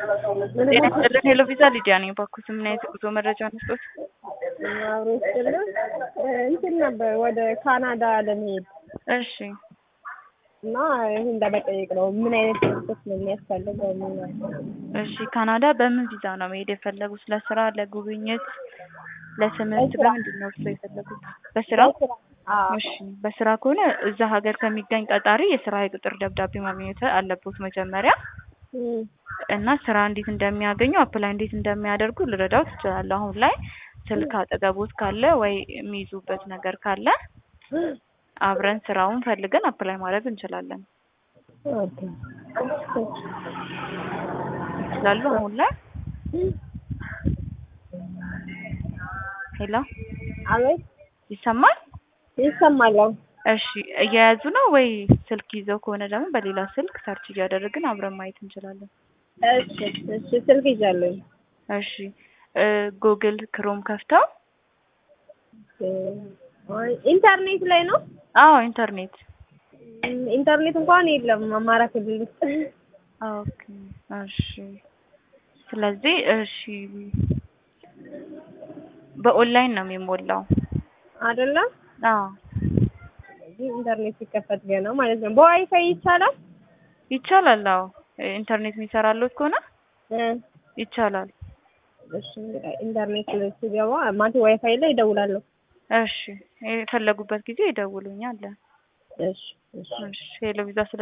ጤና ይስጥልን ሄሎ ቪዛ ሊዲያ ነኝ። እባክዎት ምን አይነት የጉዞ መረጃ መስጠት? አብሮ ይስጥልን እንትን ነበር ወደ ካናዳ ለመሄድ እሺ እና ይህን ለመጠየቅ ነው። ምን አይነት ፕሮሰስ ነው የሚያስፈልገው? ምን እሺ ካናዳ በምን ቪዛ ነው መሄድ የፈለጉት? ለስራ፣ ለጉብኝት፣ ለትምህርት? ለስራ። በምንድን ነው እርስዎ የፈለጉት? በስራ? አዎ እሺ በስራ ከሆነ እዛ ሀገር ከሚገኝ ቀጣሪ የስራ የቅጥር ደብዳቤ ማግኘት አለቦት መጀመሪያ እም፣ እና ስራ እንዴት እንደሚያገኙ አፕላይ እንዴት እንደሚያደርጉ ልረዳው ትችላለሁ። አሁን ላይ ስልክ አጠገቦት ካለ ወይ የሚይዙበት ነገር ካለ አብረን ስራውን ፈልገን አፕላይ ማድረግ እንችላለን። ኦኬ። ይችላሉ አሁን ላይ ሄሎ አቤት ይሰማል? ይሰማል። አዎ። እሺ እየያዙ ነው ወይ ስልክ ይዘው ከሆነ ደግሞ በሌላ ስልክ ሰርች እያደረግን አብረን ማየት እንችላለን። እሺ እሺ፣ ስልክ ይዣለሁ። እሺ ጉግል ክሮም ከፍተው እ፣ ኢንተርኔት ላይ ነው። አዎ ኢንተርኔት እም፣ ኢንተርኔት እንኳን የለም አማራ ክልል ውስጥ። ኦኬ እሺ ስለዚህ እሺ በኦንላይን ነው የሚሞላው አይደለም አዎ እዚህ ኢንተርኔት ሲከፈት ገና ማለት ነው። በዋይፋይ ይቻላል? ይቻላል አዎ ኢንተርኔት የሚሰራለት ከሆነ እ፣ ይቻላል እሺ ኢንተርኔት ሲገባ ማለት ዋይፋይ ላይ እደውላለሁ። እሺ የፈለጉበት ጊዜ ይደውሉኛል እሺ እሺ እሺ ሄሎ ቪዛ ስለ